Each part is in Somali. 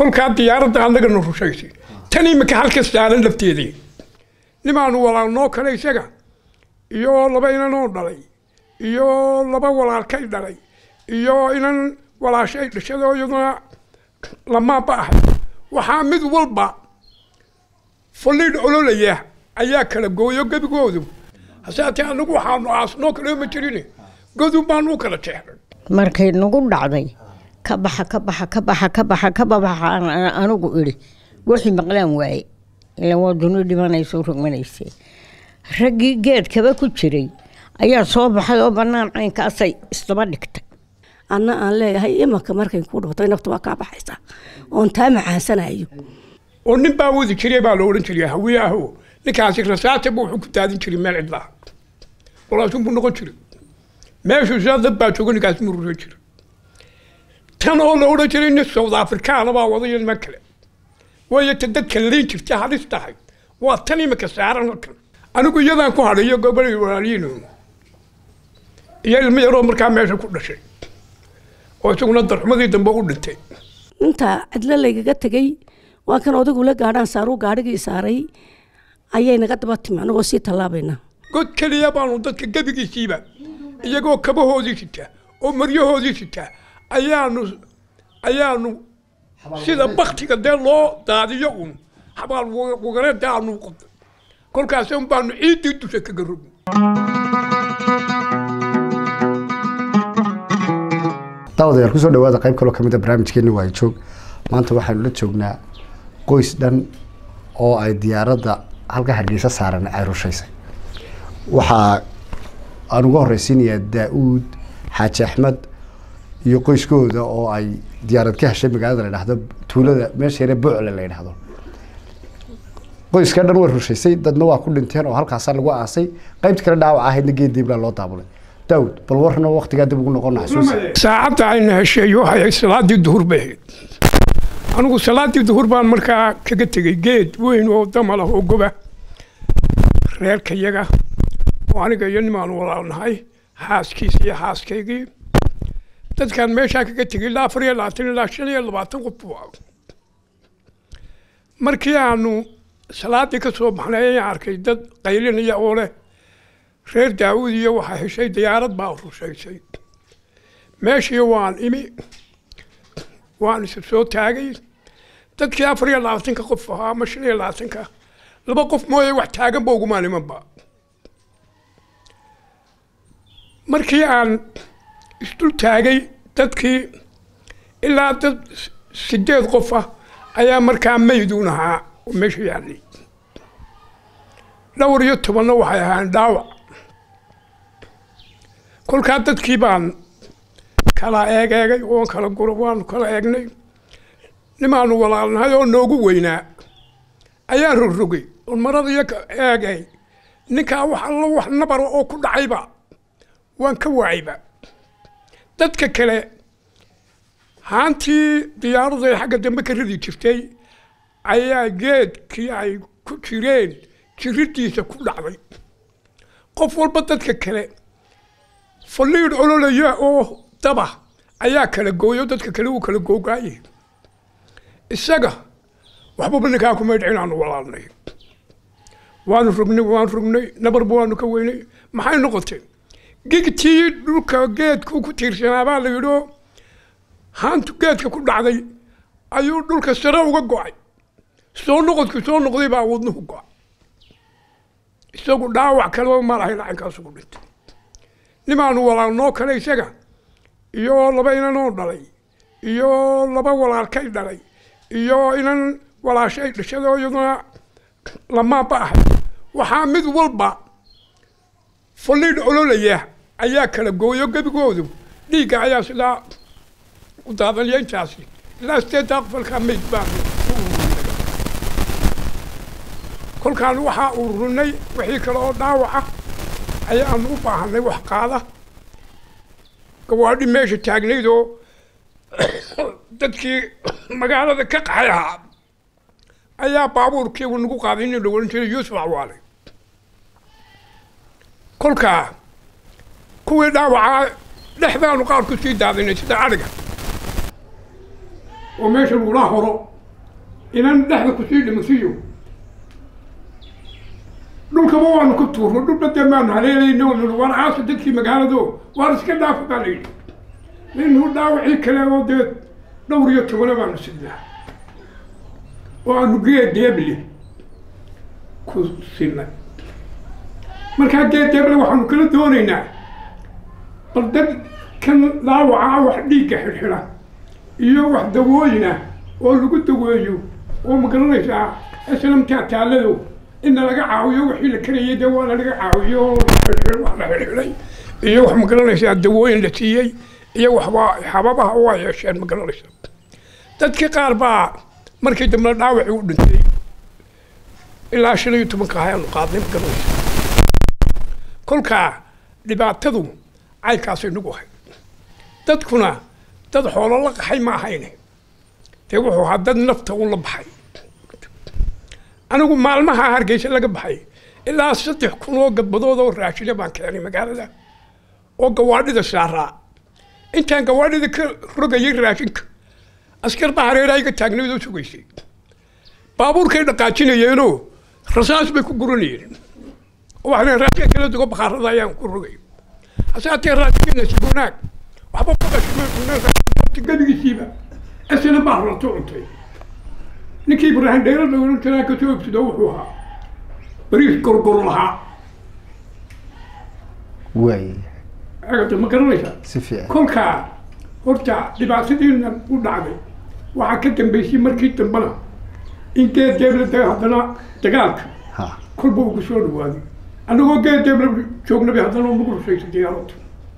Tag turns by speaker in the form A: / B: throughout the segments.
A: kolkaa diyaaradda annagana rushaysay tan imika halka saaran lafteedii nimaanu walaalnoo kale isaga iyo laba inanoo dhalay iyo laba walaalkay dhalay iyo inan walaashay dhashadoo iyaduna lamaaba ahay waxaa mid walba faliidh ololaya ayaa kala gooyo gebigoodu hasaatee anagu waxaanu aasnoo kale ma jirin godub baanu u kala jeexnay
B: markay nagu dhacday ka baxa ka baxa ka baxa ka baxa ka babaxa anigu idhi wixii maqlaan waaye ilaan waa duni dhimanaysa u rogmanayse raggii geedkaba ku jiray ayaa soo baxay oo bannaan caynkaasay isdaba dhigtay
C: anna aan leeyahay imanka markay ku dhubtay naftu waa kaa baxaysaa oon taa macaansanayo
A: oo nin baa wadi jiray baa la odhan jiray hawiye aho ninkaasi rasaata buu wuxuu ku daadin jiray meel cidlaa walaasun buu noqon jiray meeshuu sidaa dad baa jooga ninkaasi mu ruran jiray tan oo la odhan jiray nin south afrikaana baa wadayo niman kale waayo ta dadka liin jirta halis tahay waa tan imika saaran halkan anigu iyadaan ku hadhayo gobol walaaliyiin iyo ilmo yaroo markaa meesha ku dhashay oo isaguna darxumadii dambe u dhintay
C: inta cidlo laygaga tegey waa kan odagu la gaadhaan saaruu gaadhigii saaray ayay naga daba timi anagoo sii tallaabayna
A: god keliya baanu dadka gebigiisiiba iyagoo kabahoodii sita oo maryahoodii sita ayaanu ayaanu sida baktiga dee loo daadiyo un habaal wagareeda aanu qoday kolkaas un baanu ciiddii dusha kaga rogn
D: daawadayaal kusoo dhawaada qayb kaloo kamid a barnaamijkeeni waa joog maanta waxaanu la joognaa qoys dhan oo ay diyaaradda halka hargeysa saaran ay rushaysay waxaa aan uga horeysiinayaa daa-uud xaaji axmed iyo qoyskooda oo ay diyaarad ka heshay magaalada la dhahdo tuulada meesha yare bocle la yidhahdo qoyska dhan way rushaysay dadna waa ku dhinteen oo halkaasaa lagu aasay qaybta kale dhaawac ahaydna geed diiblaa loo daabulay daawud bal warna waktigaa dib ugu noqon xasuusa
A: saacadda ayna heshay waxay ahayd salaadii duhur bay ahayd anigu salaadii duhur baan markaa kaga tegey geed weyn oo damal ah oo goba reerkayaga oo aniga iyo nimaanu walaalnahay xaaskiisa iyo xaaskaygii dadkaan meeshaa kaga tegey ilaa afar iyo labaatan ilaa shan iyo labaatan qof buu ah markii aanu salaadii ka soo baxnay ayaan arkay dad qaylinaya oo leh reer daawud iyo waxaa heshay diyaarad baa rushaysay meeshii waan imi waan isa soo taagay dadkii afar iyo labaatanka qof ahaa ama shan iyo labaatanka laba qof mooye wax taaganba ugumaan imanba markii aan isdul taagay dadkii ilaa dad sideed qof ah ayaa markaa mayduun ahaa oo meesha yaallay dhowr iyo tobanna waxay ahaan dhaawac kolkaa dadkii baan kala eeg eegay oon kala guro waanu kala eegnay nimaanu walaalnahay oo noogu weynaa ayaan rogrogay oon marada iyo eegay ninkaa wax allo wax nabara oo ku dhacayba waan ka waayba dadka kale haantii diyaaradu ay xagga dambe ka ridi jirtay ayaa geedkii ay ku jireen jiridiisa ku dhacday qof walba dadka kale faliidh ololaya oo daba ayaa kala gooyo dadka kale uu kala googaaye isaga waxbaba ninkaa kuma dhicin aanu walaalnay waanu rognay waanu rognay nabarba waanu ka weynay maxay noqotay gigtii dhulka geedku ku tiirsanaa baa la yidhio haantu geedka ku dhacday ayuu dhulka sare uga go-ay soo noqodku soo noqday baa wadnuhu go-ay isagu dhaawac kaleba ma lahayn lacankaasu ku dhintay nimaanu walaalnoo kale isaga iyo laba inanoo dhalay iyo laba walaalkay dhalay iyo inan walaashay dhashadoo iyaduna lamaaba ahay waxaa mid walba faliidh ololaya ayaa kala gooyo gebigoodu dhiigga ayaa sidaa u daadanya intaasi ilaa sideeddaa qofalkaa mayd baan kolkaan waxaa ururinay wixii kale oo dhaawaca ayaanu u baahanay wax qaada gawaadhi meesha taagnayd oo dadkii magaalada ka qaxay ahaa ayaa baabuurkiibu nagu qaaday nin la ohan jiray yuusuf acwaale kolkaa kuwii dhaawacaa dhexdaanu qaar ku sii daadinay sida adhiga oo meesha lagula horo inan dhexda kusii dhimasiyo dhulkaba waanu ku tuurno dhulba dee maanu haleelayno nui waan caasa dadkii magaalado waan iska dhaafa baa layidhi ninu dhaawacii kale oo dee dhowr iyo tobana baanu sidnaa oo aanu geed deeble ku sinay markaa geed deeble waxaanu kala doonaynaa bal dad kan dhaawaca wax dhiigga xidhxidha iyo wax dawooyina oo lagu daweeyo oo magaranaysaa islamtaa taallado inna laga caawiyo wixii la karayay dee waana laga caawiyo oo xidhxidh wax la xidhxidhay iyo wax magaranaysaa dawooyin la siiyey iyo waxba xababaha waa yeesheen magaranaysaa dadkii qaar baa markii dambe dhaawacii u dhintay ilaa shan iyo tobanka ayaanu qaadnay magaranaysaa kolkaa dhibaatadu caynkaasay nagu ahay dadkuna dad xoolo la qaxay ma ahayne dee wuxuu ahaa dad nafta u la baxay anigu maalmaha hargeysa laga baxay ilaa saddex kun oo gadbadood oo raashina baan keenay magaalada oo gawaadhida saaraa intaan gawaadhida ka rogayay raashinka askar baa hareeraha iga taagnayd oo sugaysay baabuurkay dhaqaajinayeenoo rasaas bay ku guranayeen oo waxaan raashin kala dugo bakhaarada ayaan ku rogay hase hatee raashinkeena si wanaag waxba ku gabigiisiiba isna baa rato cuntay ninkii ibraahim dhaylo dhowran jiraa ka soo ibsado wuxuu ahaa bariis gorgor lahaa
D: waay
A: agata ma garanaysaa
D: si fiican
A: kolkaa horta dhibaatadiina u dhacday waxaa ka dambeysay markii dambena in geed deebla da haddana dagaalka
D: ha
A: kolba ugu soo dhawaaday annagoo geed deebla joognabay haddana nagu rusaysa diyaaradda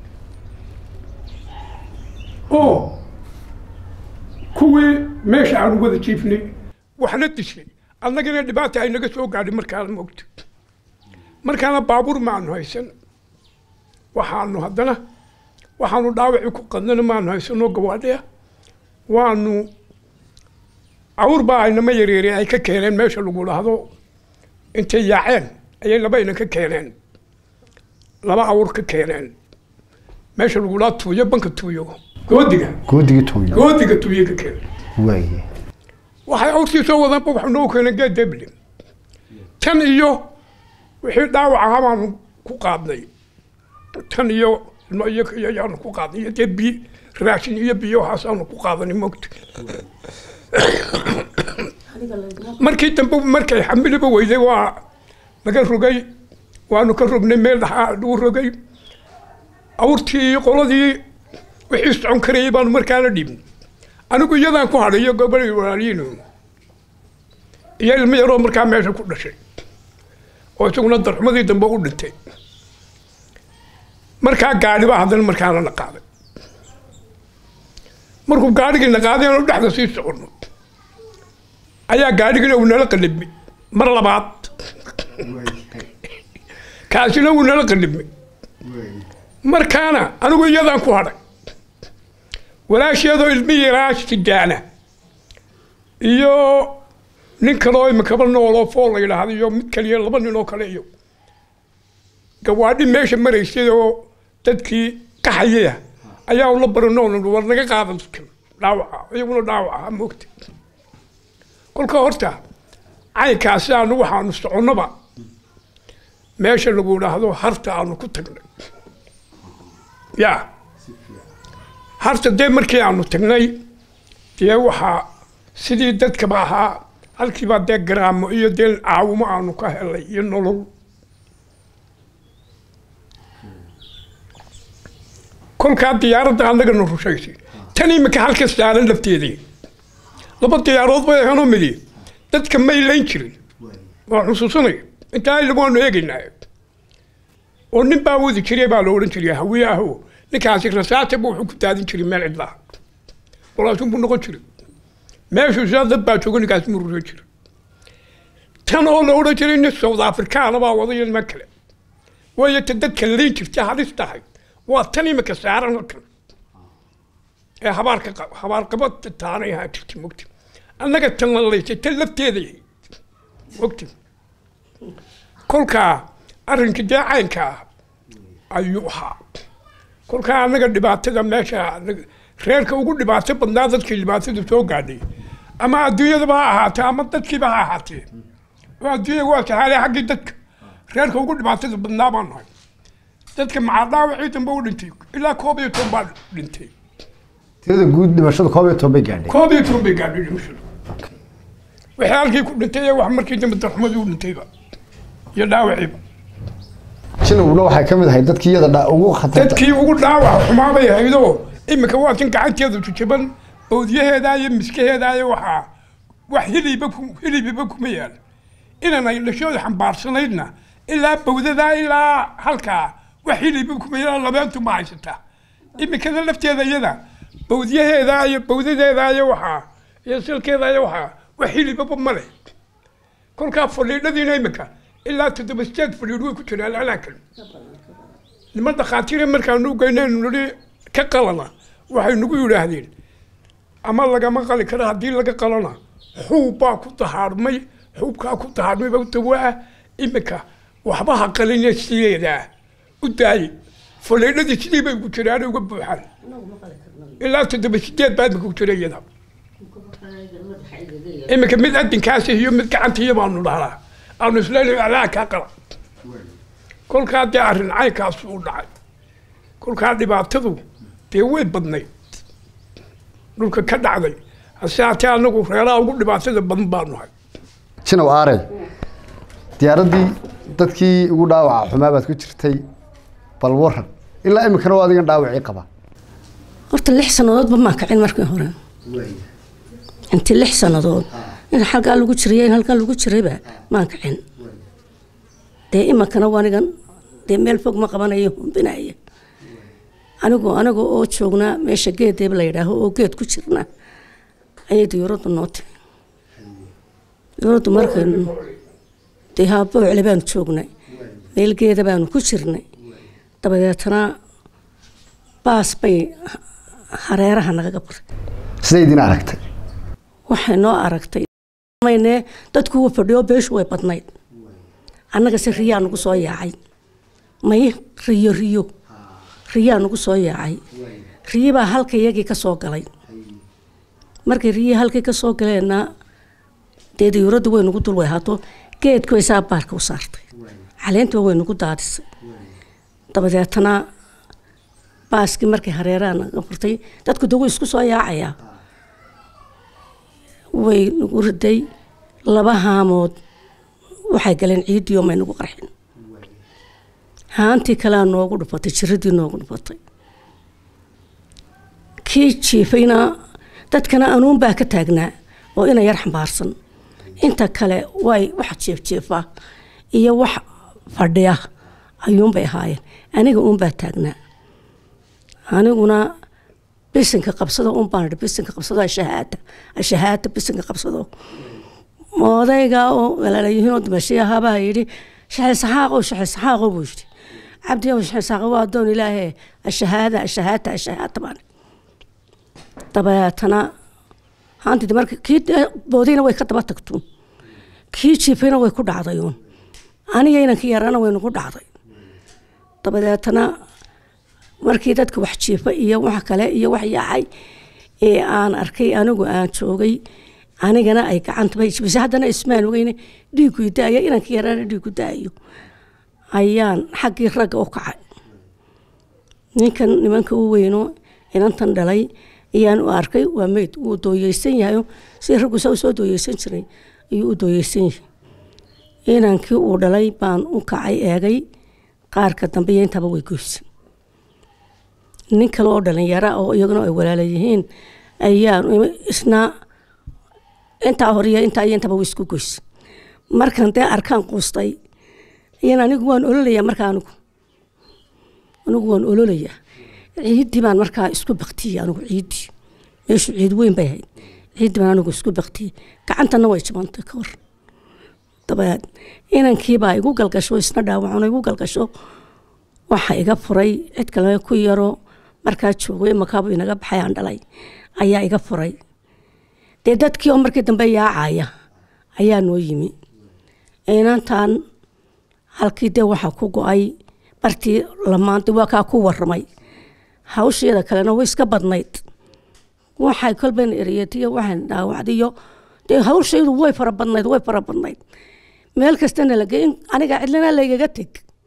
A: oo kuwii meesha aanu wada jiifnay waxna dishay annagana dhibaata ay naga soo gaadhay markaana moogta markaana baabuur maanu haysan waxaanu haddana waxaanu dhaawacii ku qadnana maanu haysanoo gawaadhiya waanu awr baa aynama yareere ay ka keeneen meesha lagu dhahdo intay yaaceen ayay labayna ka keeneen laba awr ka keeneen meesha lagu dhaha tuuyo banka tuuyo goodiga
D: goodigii tuuyo
A: goodiga tuuyo ka keeneen
D: waay
A: waxay awrtii soo wadaanba wax noo keeneen geed deble tan iyo wixii dhaawac ahaa baanu ku qaadnay tan iyo ilmo iyo iyo ayaanu ku qaadnay iyo dee bi raashin iyo biyo waxaasaanu ku qaadanay mogta markii dambe markay xamiliba weyday waa laga rogay waanu ka rognay meel dhaxaa lagu rogay awrtii iyo qoladii wixii socon karayay baanu markaana dhiibnay anigu iyadaan ku hadhay iyo gobol walaaliyiin iyo ilmo yaroo markaa meesha ku dhashay oo isaguna darxumadii dambe u dhintay markaa gaadhi baa haddana markaana na qaaday markuu gaadhigii na qaaday aanu dhexda sii soconno ayaa gaadhigina uu nala qalibmay mar labaad kaasina uu nala qalibmay markaana anigu iyadaan ku hadhay walaasheedoo ilmi yaraa sidaana iyo nin kaloo imakaba nooloo fool la yidhaahdo iyo mid kaliya laba nin oo kale iyo gawaadhi meesha maraysay oo dadkii qaxayaya ayaa ula baranoon war naga qaada dadkan dhaawaca iyaguna dhaawaca moogta kolka horta caynkaasi aanu waxaanu soconnoba meesha lagu idhaahdo harta aanu ku tagnay ya harta dee markii aanu tagnay dee waxaa sidii dadkaba ahaa halkiibaa dee garaamo iyo dee caawimo aanu ka helay iyo nolol kolkaa diyaaradda annagana rushaysay tan imika halka saaran lafteedii laba diyaarood bay ahaanoo midi dadka may layn jirin waa xusuusanaya intaa ilagu waanu eegaynaa oo nin baa wadi jiray baa la odhan jiray hawiye aho ninkaasi rasaata buu wuxuu ku daadin jiray meel cidlaha walaasun buu noqon jiray meeshuu sidaa dad baa jooga ninkaasi muu rushan jiray tan oo la odhan jiray nin south afrikaana baa wada iyo niman kale waayo ta dadka layn jirta halis tahay waa tan imika saaran halkan ee habaarka qa- habaarqabad taanay ahaa jirta mogti annaga tan la laysay tan lafteeda yahay mogti kolkaa arrinka dee caynka ah ayuu ahaa kolkaa annaga dhibaatada meesha annaga- reerka ugu dhibaato badnaa dadkii dhibaatadu soo gaadhay ama adduunyadaba ha ahaatee ama dadkiiba ha ahaatee oo adduunya waa saxaale xaggii dadka reerka ugu dhibaatada badnaa baan nahay dadka maxaa dhaawacii dambe u dhintay ilaa koob iyo toban baa dhintay
D: tirada guud dhimashada koob iyo toban bay gaadhay
A: koob iyo toban bay gaadhay dhimashada waxay halkii ku dhintay ee wax markii dambe darxumadii u dhintayba iyo dhaawaciiba
D: jinowna waxay ka mid ahay dadkii iyada dha- ugu khatarta
A: dadkii ugu dhaawac xumaa bay haydoo iminka waa tan gacanteedu jajaban bowdyaheeda iyo miskaheeda iyo waxaa wax hiliba ku hilibiba kuma yaal inan ay dhashooda xambaarsanaydna ilaa bowdadaa ilaa halkaa wax hiliba kuma yaal labeentu ma haysataa iminkada lafteeda iyada bowdyaheeda iyo bowdadeeda iyo waxaa iyo silkeeda iyo waxaa wax hilibaba ma leh kolkaa fadhiidhadiina iminka ilaa toddoba sideed fadhiidh way ku jiraan alaakan niman dhakhaatiire markaanu geynaynu nidhi ka qalana waxay nagu yidhaahdeen ama lagama qali karo haddii laga qalana xuub baa ku dahaarmay xuubkaa ku dahaarmay baa dawaa iminka waxba ha qaline sideedaa u daaye faleedhadii sidii bay ugu jiraan uga buuxaan ilaa toddoba sideed baa imika ku jira iyada iminka mid adinkaasi iyo mid gacantiiya baanu dhahnaa aanu isleeyahay alaa kaa qala kolkaa dee arrin caynkaas u dhacay kolkaa dhibaatadu dee way badnayd dhulka ka dhacday hase haatee anagu reeraha ugu dhibaatada badan baanu nahay
D: jinow aarey diyaaraddii dadkii ugu dhaawaca xumaa baad ku jirtay bal waran ilaa iminkana oo adigan dhaawacii qaba
C: horta lix sannadoodba maan kacin markii hore intii lix sannadood in halkaa lagu jiraya in halkan lagu jirayba maan kacin dee iminkana wanigan dee meel fog ma qabanayo humbinaya anigoo aniga oo joognaa meesha geedeeba la yidhaaho oo geed ku jirna ayay diyuuraddu noo timi diyuuraddu markaynu dee haa boocle baanu joognay meel geeda baanu ku jirnay dabadeetana baas bay hareeraha nagaga buray
D: siday idin aragtay
C: waxay noo aragtay mayne dadku wuu fadhiyo beeshu way badnayd annaga se riyaa nagu soo yaacay may riyo riyo riyaa nagu soo yaacay riyi baa halka iyagii ka soo galay markay riyi halkii ka soo galeenna dee diyuuraddu way nagu dul wayhaato geedku way saa baarka u saartay caleentiba way nagu daadisay dabadeetana baaskii markay hareeraha naga furtay dadku de wuu isku soo yaacayaa way nagu riday laba haamood waxay galeen ciiddii oo may nagu qarxin haantii kalea noogu dhufatay jiradii noogu dhufatay kii jiifayna dadkana anuun baa ka taagnaa oo ina yar xambaarsan inta kale way wax jiifjiifa iyo wax fadhiya ayuunbay ahaayeen aniga uunbaa taagnaa aniguna bisinka qabsado unbaan idhi bisinka qabsado ashahaada ashahaada bisinka qabsado odayga oo walaalayihiin oo dimashiyahabaa yidhi shaxi saxaaqow shaxi saxaaqow buu yidhi cabdiyow shaxi saxaaqo waa adoon ilaahe ashahaada ashahaada ashahaada baan dabeetana haantidi marka kii boodayna way ka daba tagtuun kii jiifayna way ku dhacdayuun aniga inankii yarana way nagu dhacday dabadeetana markii dadka wax jiifa iyo wax kale iyo wax yaacay ee aan arkay anigu aan joogay anigana ay gacantaba jibisay haddana ismaan ogeyne dhiigu daaya inankii yarana dhiigu daayo ayaan xaggii ragga u kacay ninkan nimanka u weyno inantan dhalay ayaan u arkay waa meyd wuu dooyeysan yahayo si raggu saa usoo dooyeysan jiray ayuu u dooyeysan yahay inankii uu dhalay baan u kacay eegay qaarka dambe iyo intaba way goysan nin kale oo dhalinyara oo iyaguna ay walaala yihiin ayaan isna intaa horiya intaa iyo intaba way isku goysa markan dee arkaan quustay iyan anigu waan ololayaa markaa anigu anigu waan ololayaa ciiddii baan markaa isku baktiyey anigu ciiddii meeshu ciid weyn bay ahayd ciiddii baan anigu isku baktiyey gacantana way jabantay ka hor dabeed inankiibaa igu galgasho isna dhaawacano igu galgasho waxa iga furay cid kale ku yaro markaa joogo imakaabu inaga baxay aan dhalay ayaa iga furay dee dadkii oo markii dambe yaacaya ayaa noo yimi inantan halkii dee waxaa ku go-ay bartii lamaanta waa kaa ku waramay hawsheeda kalena way iska badnayd waxay kolban eriyatiyo waxaan dhaawacdiyo dee hawshaydu way fara badnayd way fara badnayd meel kastana la geey aniga cidlana laygaga teg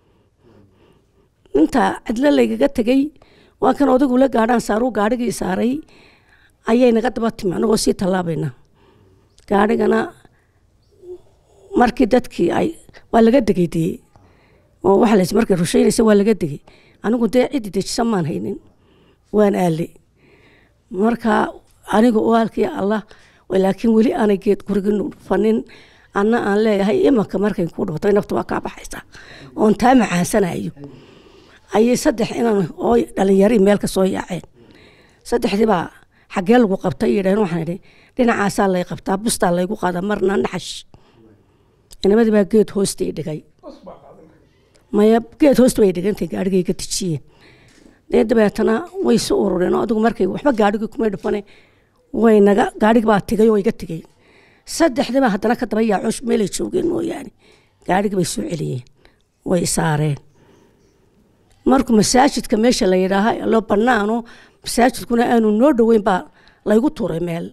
C: intaa cidlo laygaga tegay waa kan odaygu la gaadhaan saaruu gaadhigii saaray ayay naga daba timi anagoo sii tallaabayna gaadhigana markii dadkii ay waa laga degay dee oo waxa lays markay rushaynaysa waa laga degay anigu dee ciddi dejisa maan haynin waan aale marka aniga oo halkii allah laakiin weli aanay geed gurigii dhufanin anna aan leeyahay imanka markay ku dhuftay naftu waa kaa baxaysa oon taa macaansanayo ayay saddex inan oo dhalinyari meel ka soo yaaceen saddexdii baa xaggee lagu qabtay yidhaheen waxaan idhi dhinacaasaa lay qabtaa bustaa laygu qaada marna naxash inamadii baa geed hoostay dhigay maya geed hoosta bay dhigantay gaadhigay ka tijiyeen dee dabeetana way su urureen oo adigu markay waxba gaadhigii kumay dhufane way naga gaadhigi baa tigay oo iga tigay saddexdii baa haddana ka daba yaacoosh meelay joogeen mooyaane gaadhigii bay soo celiyeen way saareen markuu masaajidka meesha la yidhaaha loo banaano masaajidkuna aanu noo dhoweyn baa laygu tuuray meel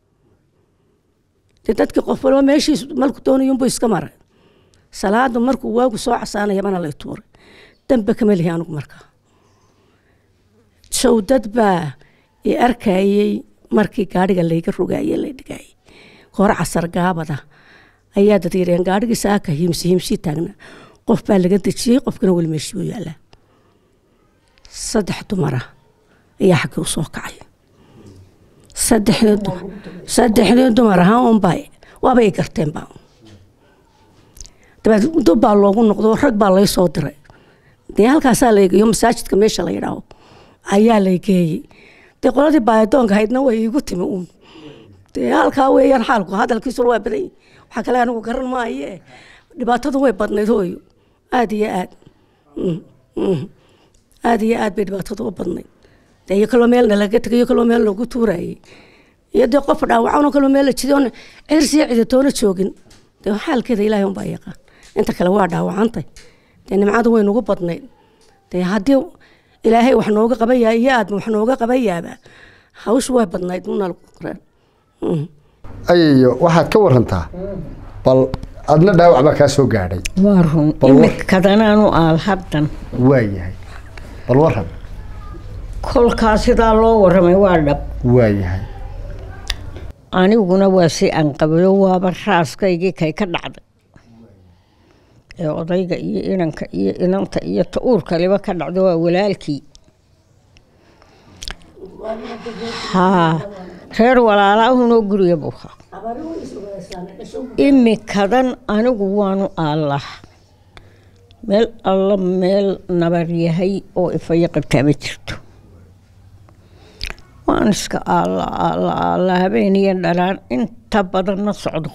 C: dee dadkii qof walba meeshiis malku doonayunbu iska maray salaadu markuu waagu soo casaanayabana lay tuuray dambe kama lihi anigu markaa showdad baa i arkayey markii gaadhiga layga rogaye la dhigayay hore casar gaabada ayaa dad yidhaheen gaadhigii saaka hiimsi hiimsii taagna qof baa laga dejiyey qofkana weli meeshii u yaallaa saddex dumara ayaa xaggii u soo kacay saddexdii dumar saddexdii dumar ahaa unbaa waaba ay garteenba dabeed dub baa loogu noqdo rag baa lay soo diray dee halkaasaa laygeeyo masaajidka meesha la yidhaaho ayaa lay geeyey dee qoladii baayadoonka haydna way iigu timi uun dee halkaa weeyaan xaalku hadalkiisuna waa badan waxaa kale anigu garan maaye dhibaatadu way badnayd hooyo aada iyo aad aada iyo aad bay dhibaatadu u badnayd dee iyo kaloo meelna laga tegay iyo kaloo meel loogu tuurayay iyo dee qof dhaawacanoo kaloo meel la jidoon cirsiyo cidatoona joogin dee xaalkeeda ilaahay unbaa yaqaan inta kale waa dhaawacantay dee nimcadu way nagu badnayd dee haddii ilaahay wax nooga qabayaa iyo aadma wax nooga qabayaaba hawshu way badnayd unal
D: ayayo waxaad ka warantaa bal adna dhaawac baa kaa soo gaadhay
B: waa run
D: Bal war-
B: imikadanaanu aal haddan
D: waa yahay bal waran
B: kolkaa sidaa loo waramay waa dhab
D: waa yahay
B: aniguna waa si aan qabado waaba raaskaygii kay ka dhacday ee odayga iyo inanka iyo inanta iyo ta-uurkaliba ka dhacdo waa walaalkii haa reer walaalaahunoo guriga buu haa imikadan anigu waanu aallah meel alla meel nabar yahay oo ifaya qabtaa ma jirto waan iska aalla aalla aalla habeeniyo dhalaan inta badan ma socdo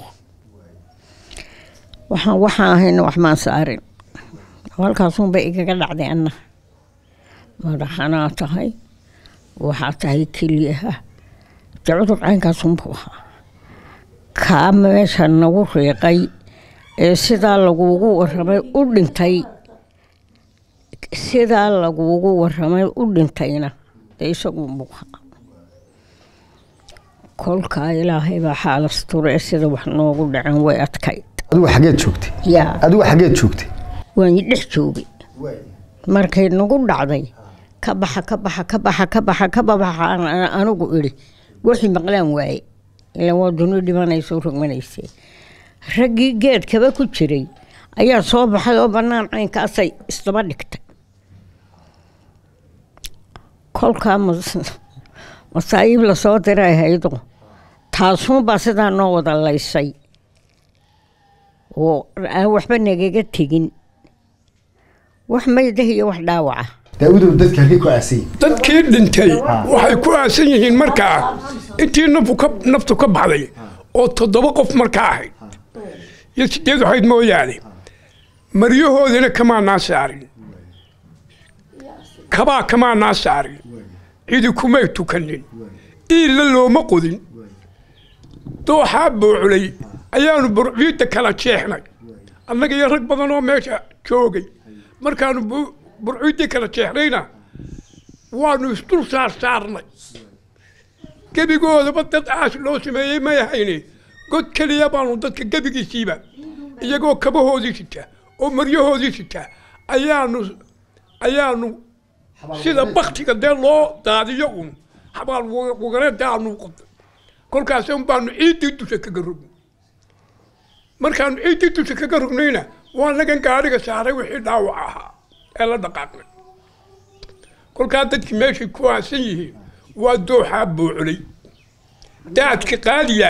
B: waxaan waxaan ahayna wax maan saarin halkaasunba igaga dhacday anna madaxanaa tahay waxaa tahay keliyaha de cudur caynkaasunbuu ahaa kaa meesha nagu riiqay ee sidaa laguugu waramay u dhintay sidaa laguugu waramay u dhintayna dee isagunbuu ahaa kolkaa ilaahay baa xaalasture sida wax noogu dhacan way adkayd
D: adigu xageed joogtay
B: yaa
D: adigu xageed joogtay
B: waan dhex joogay markay nagu dhacday ka baxa ka baxa ka baxa ka baxa ka babaxa aan- aan anigu idhi wixii maqlaan waaye ilaan waa duni dhimanaysa rogmanaysay raggii geedkaba ku jiray ayaa soo baxay oo bannaan caynkaasay isdaba dhigtay kolkaa mas- masaayiib lasoo diray haydo taasuunbaa sidaa noo wada laysay oo aan waxba nagaga tegin wax maydah iyo wax dhaawaca
D: daawudow dadka halkii ku aasayay
A: dadkii dhintay waxay ku aasan yihiin markaa intii naftu ka naftu ka baxday oo toddoba qof markaa ahayd iyo sideed ahayd mooyaane maryahoodina kamaanaa saarin kabaa kamaanaa saarin cidi kumay tukanin iilla looma qodin dooxaa buuculay ayaanu burciidda kala jeexnay annaga iyo rag badan oo meesha joogay markaanu bu- burciiddii kala jeexnayna waanu isdul saar saarnay gebigoodaba dad aas loo sameeyey may ahayne god keliya baanu dadka gebigiisiiba iyagoo kabahoodii sita oo maryahoodii sita ayaanu ayaanu sida baktiga dee loo daadiyo un xabaal wagareeda aanu qodnay kolkaas un baanu ciiddii dusha kaga rogn markaanu ciiddii dusha kaga rognayna waa nagan gaadhiga saaray wixii dhaawac ahaa ee la dhaqaaqnay kolkaa dadkii meeshay ku aasan yihiin waa dooxaa buuculay daadka qaadiya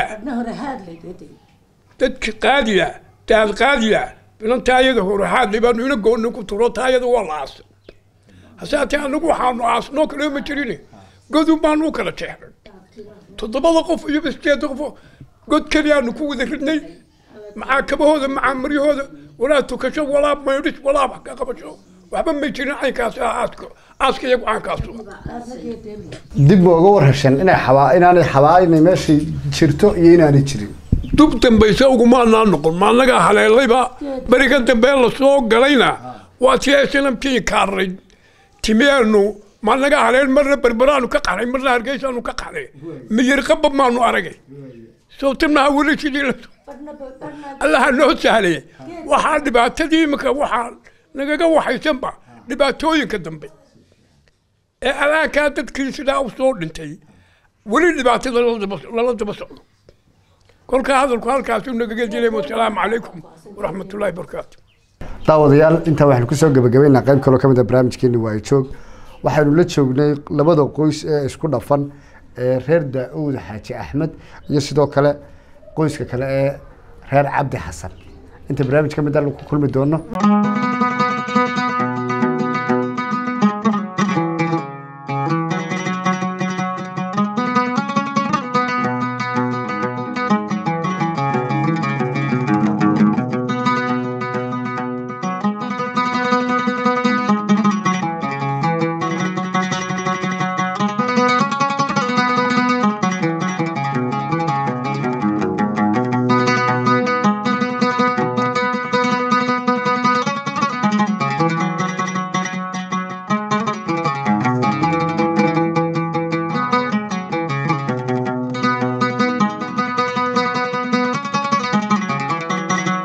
A: dadka qaadiya daad qaadiya bilan taayada hore haadlay baanu ina goonna ku turo taayada waa la aasay hasaatee anagu waxaanu aasnoo kale ma jirin godun baanu u kala jeexnay toddobada qof iyo sideeda qof god keliyaanu ku wada ridnay maxaa kabahooda maxaa maryahooda walaa tukasho walaa maydhis walaa wax ka qabasho waxba may jirin caynkaas ah aaska aaska iyagu caankaasu
D: dib ma uga warhasheen inay xabaa inaanay xabaa inay meeshay jirto iyo inaanay jirin
A: dub dambayse ugumaanaa noqon maanagaa haleelayba beriga dambe lasoo galayna waa tii snamkii kaarnay timeenu maanaga haleen marna berberaanu ka qaxnay marna hargeysaanu ka qaxnay miyirqaba maanu aragay sawtanaha weli sidii la allaha noo sahlay waxaa dhibaatadii imika waxaa nagaga waxaysanba dhibaatooyinka dambe ee alaankaa dadkii sidaa u soo dhintay weli dhibaatada lala daba socdo kolka hadalku halkaasuu nagaga dilay wasalaamu calaykum waraxmatullaahi barakaatu
D: daawadayaal intaa waxaynu kusoo gabagabaynaa qayb kaloo ka mid a barnaamijkeeni waa joog waxaynu la joognay labada qoys ee isku dhafan ee reer daa-uud xaaji axmed iyo sidoo kale qoyska kale ee reer cabdi xasan inta barnaamij ka mid a lagu kulmi doono